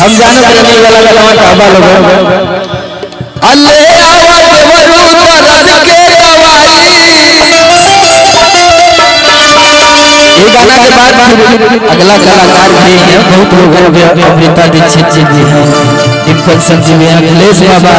हम जानत रहने वाला गलवा काबा लोग अल्ले आवत वरु दर्द के दवाई ये गाना के बाद फिर अगला कलाकार भी है बहुत लोग हैं अभी अमृता दीक्षित जी भी हैं डिम्पल सिंह जी भी हैं अखिलेश बाबा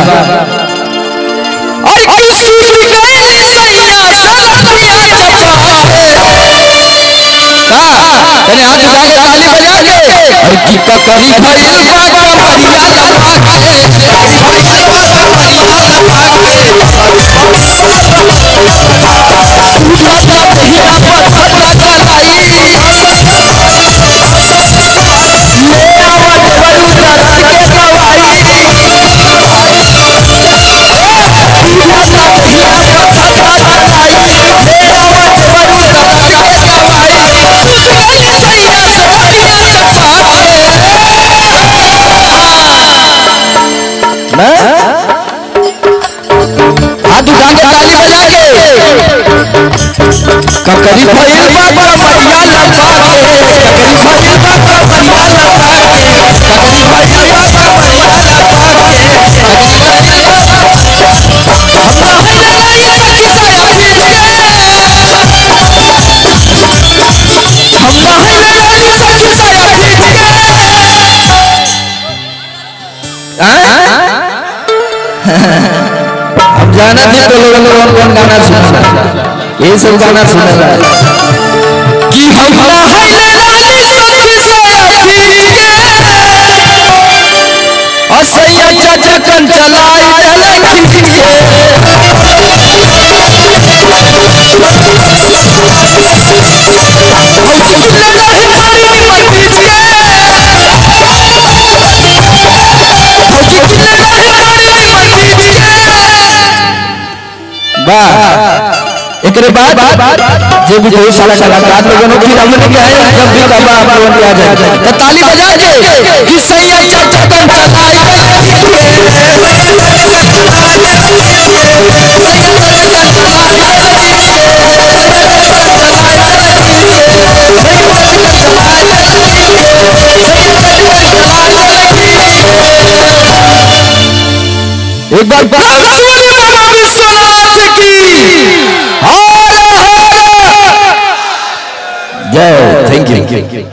और किसी भी गए सैया सलतिया चपा का तने हाथ उठा के ताली बजा के और की का करी भइल बाबा मरिया लगा के पूजा पहिया पता कराई ले आवत वरु दर्द के दवाई पूजा पहिया पता कराई ले आवत वरु दर्द के दवाई गई सैया सतिया चपा मैं हाथ उठा के ताली बजा के ककरी भइल बाबा बढ़िया लगा के ककरी भइल बाबा बढ़िया लगा के ककरी भइल बाबा बढ़िया लगा के ककरी भइल बाबा हम पहले आई सखी साया पीट के हम पहले आई सखी साया पीट के हम जाना थी तो लोगों ने कौन कौन गाना सुना ये सब गाना सुनेगा कि हम पहले रानी सखी साया पीट के असैया चाचा कन चलाई डले खींच के भौजी किले रही मारी निमन पीट के भौजी किले रही मारी निमन पीट के वाह एकरे बाद जो भी बहुत सारा कलाकार लोगों ने फिर हमने क्या है जब भी कबा आप लोगों की आ जाए तो ताली बजा के कि सैया चाचा कन चलाई डले खींच के एक बार बाबा विश्वनाथ की जय थैंक यू